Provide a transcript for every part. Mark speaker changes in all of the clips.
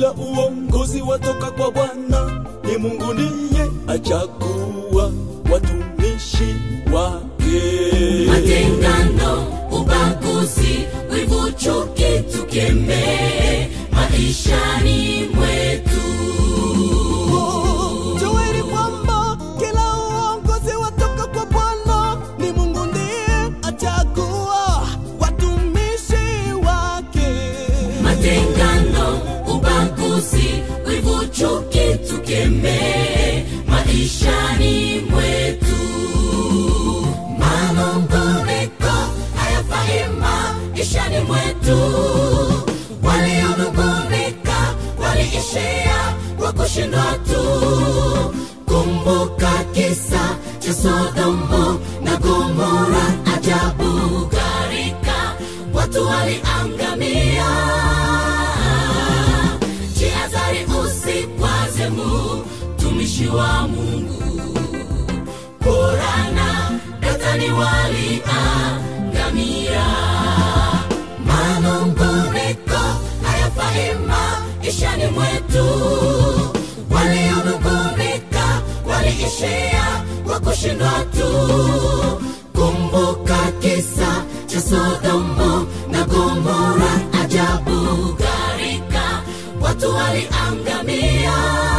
Speaker 1: kila uongozi watoka kwa Bwana, ni Mungu ndiye achagua watumishi wake.
Speaker 2: matengano, ubaguzi, wivu, chuki tukemee maishani mwetu.
Speaker 1: Jueni kwamba kila uongozi watoka kwa Bwana, ni Mungu ndiye achagua watumishi wake.
Speaker 2: Matengano, ubaguzi, wivu, chuki tukemee maishani mwetu. Manunguniko hayafai maishani mwetu. Walionungunika waliishia kwa kushindwa tu. Kumbuka kisa cha Sodomu na Gomora, ajabu gharika, watu waliangamia. Jihadhari usikwaze mtumishi wa Mungu. Korana Datani waliangamia. Manunguniko hayafai maishani mwetu. Walionungunika waliishia kwa kushindwa tu. Kumbuka kisa cha Sodomu na Gomora, ajabu gharika, watu waliangamia.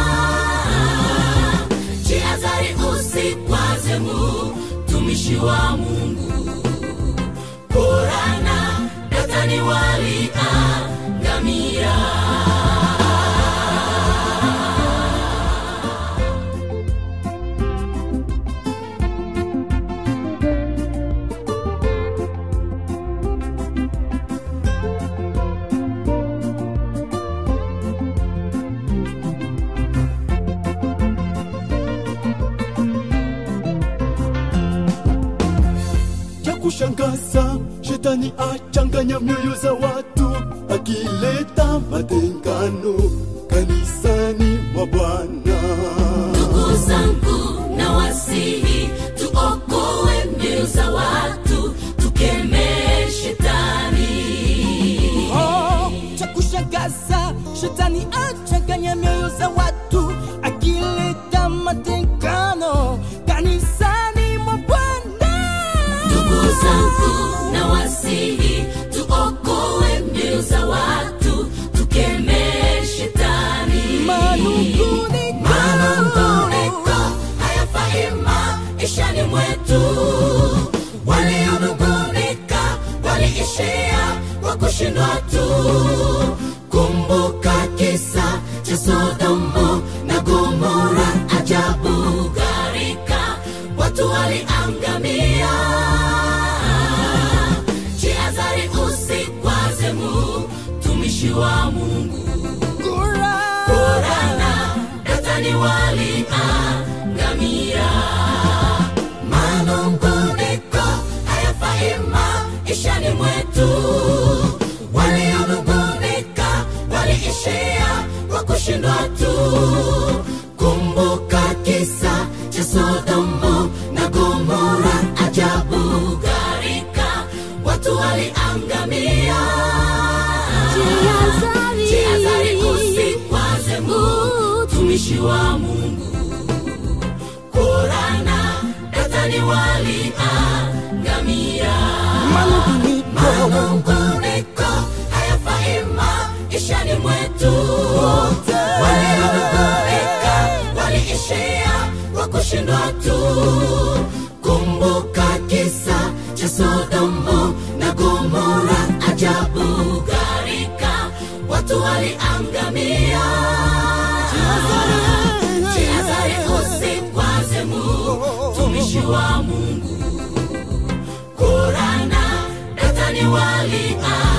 Speaker 2: Jihadhari usikwaze mtumishi wa Mungu. Korana Datani waliangamia.
Speaker 1: Cha kushangaza, shetani achanganya mioyo za watu, akileta matengano kanisani mwa Bwana.
Speaker 2: Ndugu zangu na wasihi, tuokoe mioyo za watu, tukemee shetani.
Speaker 3: Oh, cha kushangaza shetani achanganya mioyo za watu akileta matengano kanisani mwa bwana
Speaker 2: Ndugu zangu na wasihi, tuokoe mioyo za watu, tukemee shetani.
Speaker 3: manunguniko
Speaker 2: Manunguniko hayafai maishani mwetu. Walionungunika waliishia kwa kushindwa tu. Kumbuka kisa cha Sodomu na Gomora, ajabu gharika, watu waliangamia. Jihadhari usikwaze mtumishi wa Mungu. Korana Datani waliangamia. Manunguniko hayafai maishani mwetu. Walionungunika waliishia kwa kushindwa tu. Kumbuka kisa cha Sodomu na Gomora, ajabu gharika, watu waliangamia. Jihadhari usikwaze mtumishi wa Mungu. Korana Datani waliangamia. Manunguniko hayafai maishani mwetu. Walionungunika waliishia kwa kushindwa tu. Kumbuka kisa cha Sodomu na Gomora, ajabu gharika, watu waliangamia. Jihadhari usikwaze mtumishi wa Mungu. Korana Datani waliangamia.